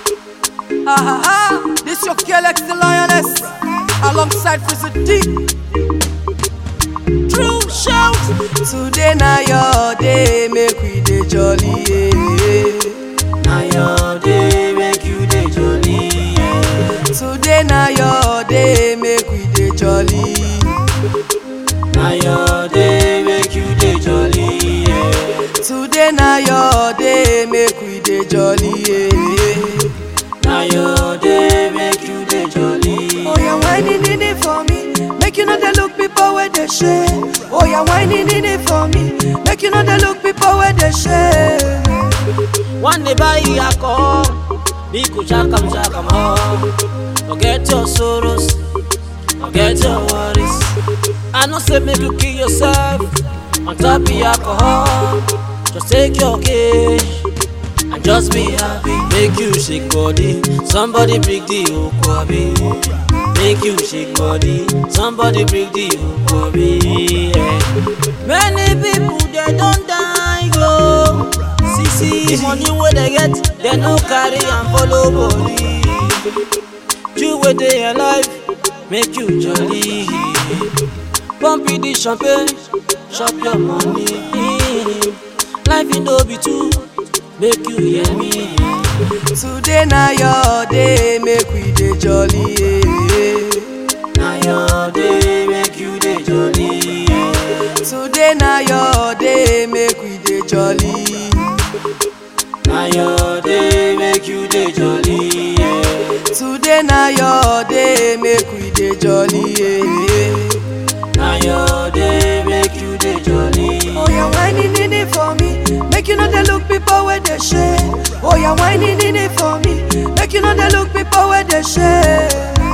Ha ha ha! This your girl X the lioness, alongside Frizzy D. True shout. Today na your day, make we dey jolly. Yeah. Na your day make you dey jolly. Yeah. Today na your day, make we dey jolly. Na your day make you dey jolly. Yeah. Today na your day, make we dey jolly. Yeah. Na your day make you dey jolly. Oh yeah, whining in it for me. Make you know they look people where they share. Oh yeah, whining in it for me. Make you know they look people where they share. One day buy you alcohol, big shaka shaka more. Forget your sorrows, forget your worries. I know say make you kill yourself on top of alcohol. Just take your cash and just be happy. Make you shake body, somebody break the ukwabi. Make you shake body, somebody break the ukwabi. Yeah. Many people they don't die go. See see money where they get, they no carry and follow body. You where they alive, make you jolly. Pump it the champagne, chop your money. Life in no be too, make you hear me. Today na your day, make we dey jolly. Yeah. Na your day, make you dey jolly. Yeah. Today na your day, make we dey jolly. Na your day, make you dey jolly. Yeah. Today na your day, make we dey jolly. Yeah. Na your day, make you dey jolly. Oh yeah, whining in it for me. Make you know they look people where they share. Oh yeah, whining in it for me. Make you know they look people where they share.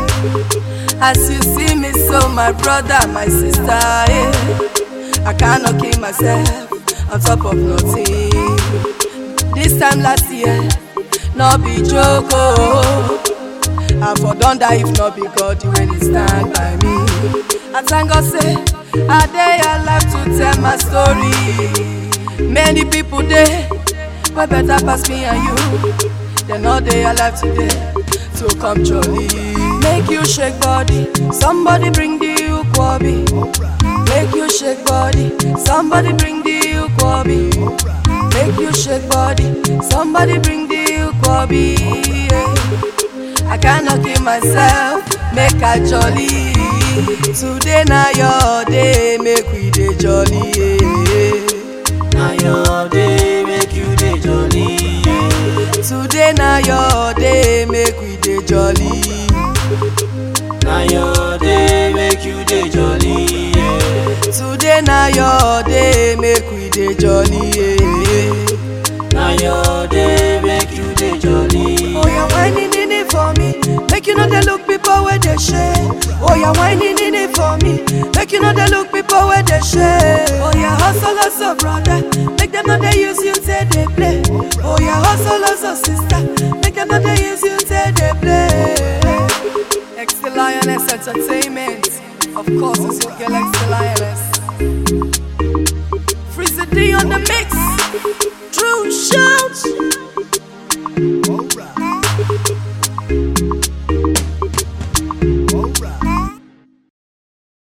As you see me, so my brother, my sister, yeah. I cannot kill myself on top of nothing. This time last year, no be joke. Oh. I for done die if not be God when He stand by me. I thank God say I dey alive to tell my story. Many people dey wey better pass me and you. They no dey alive today to come jolly. Make you shake body, somebody bring the ukwobi. Make you shake body, somebody bring the ukwobi. Make you shake body, somebody bring the ukwobi. Yeah. I cannot kill myself, make I jolly. Today na your day, make we dey jolly. Yeah. Na your day, make you dey jolly. Yeah. Today na your day, make we dey jolly. Na your day, make you dey jolly. Yeah. Today na your day, make we dey jolly. Yeah. Na your day, make you dey jolly. Oh yeah, whining in it for me. Make you know they look people where they share. Oh yeah, whining in it for me. Make you know they look people where they share. Oh yeah, hustle, hustle, brother. Make them know they use you till they play. Oh yeah, hustle, hustle, sister. Make them know they use you till they play. X the Lioness Entertainment. Of course, it's your girl X the Lioness. Freeze the D on the mix.